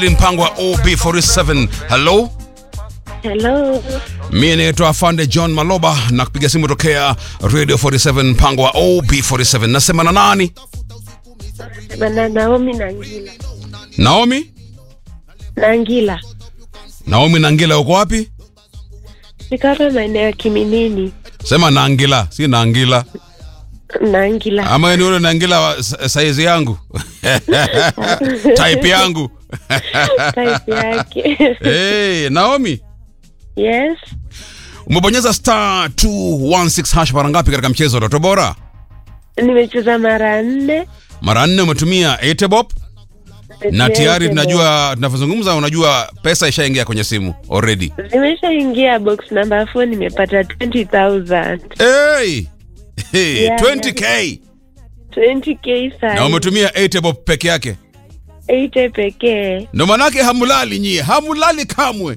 mpango wa OB47. Hello, Hello. mimi naitwa Afande John Maloba na kupiga simu tokea Radio 47 mpango wa OB47. Nasema na nani? Bana Naomi Nangila. Naomi? Nangila. Naomi Nangila uko wapi? Niko hapa maeneo ya Kiminini. Sema Nangila, si Nangila. Nangila. Ama ni ule Nangila wa sa- saizi yangu. Type yangu. Type yake. Hey, Naomi, Yes. umebonyeza star 216 hash mara ngapi katika mchezo wa Toto Bora? Nimecheza mara nne. Mara nne umetumia Etebop na tayari tunajua tunavyozungumza, unajua pesa ishaingia kwenye simu already. Nimeshaingia box number 4 nimepata 20,000. Hey! Hey, Yeah, 20k 20k na sana. umetumia Etebop peke yake, 8 pekee. ndo manake hamulali nyie, hamulali kamwe.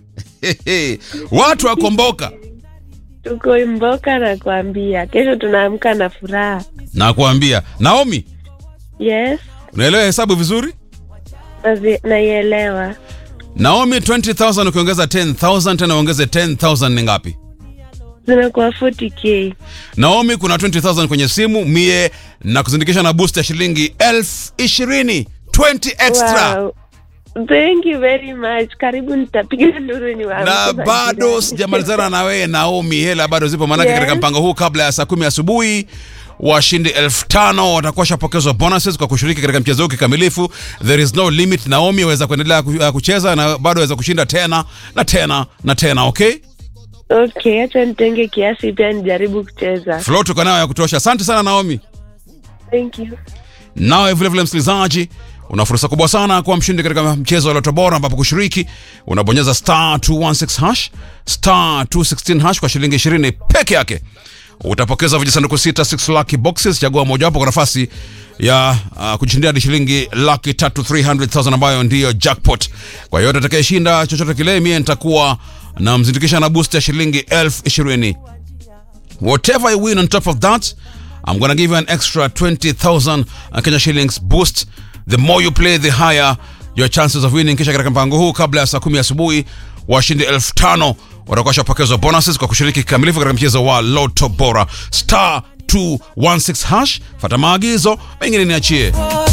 Watu wakomboka Tuko Mboka na kuambia. Kesho tunaamka na furaha. na kuambia. Naomi, Yes. unaelewa hesabu vizuri? Nazi- Naielewa. Naomi, 20000 ukiongeza 10000 tena uongeze 10000 ni ngapi? Zinakuwa 40k. Naomi, kuna 20000 kwenye simu mie na kuzindikisha na boost ya shilingi elfu ishirini 20 extra Wow. Thank you very much. Karibu nitapiga nduru ni wangu. na bado sijamalizana na wewe Naomi, hela bado zipo manake Yes. katika mpango huu kabla ya saa kumi asubuhi washindi elfu tano watakuwa washapokezwa bonuses kwa kushiriki katika mchezo huu kikamilifu. There is no limit. Naomi, waweza kuendelea ku- uh, kucheza na bado waweza kushinda tena na tena na tena. Okay, Okay, acha nitenge kiasi pia nijaribu kucheza. flow tuko nayo ya kutosha. Asante sana Naomi. Thank you. Nawe vilevile msikilizaji, una fursa kubwa sana kuwa mshindi katika mchezo wa Loto Bora, ambapo kushiriki unabonyeza star 216 hash star 216 hash kwa shilingi 20 peke yake. Utapokeza vijisanduku sita 6 lucky boxes, chagua mojawapo kwa nafasi ya uh, kujishindia hadi shilingi laki tatu 300,000 ambayo ndiyo jackpot. Kwa hiyo atakayeshinda chochote kile, mie nitakuwa na mzindikisha na boost ya shilingi elfu ishirini. Whatever you win on top of that, I'm gonna give you an extra 20,000 Kenya shillings boost. The more you play, the higher your chances of winning. Kisha katika mpango huu, kabla ya saa kumi asubuhi, washindi elfu tano watakuwa washapokezwa bonuses kwa kushiriki kikamilifu katika mchezo wa Lotto Bora. Star 216 hash, fata maagizo, mengine niachie.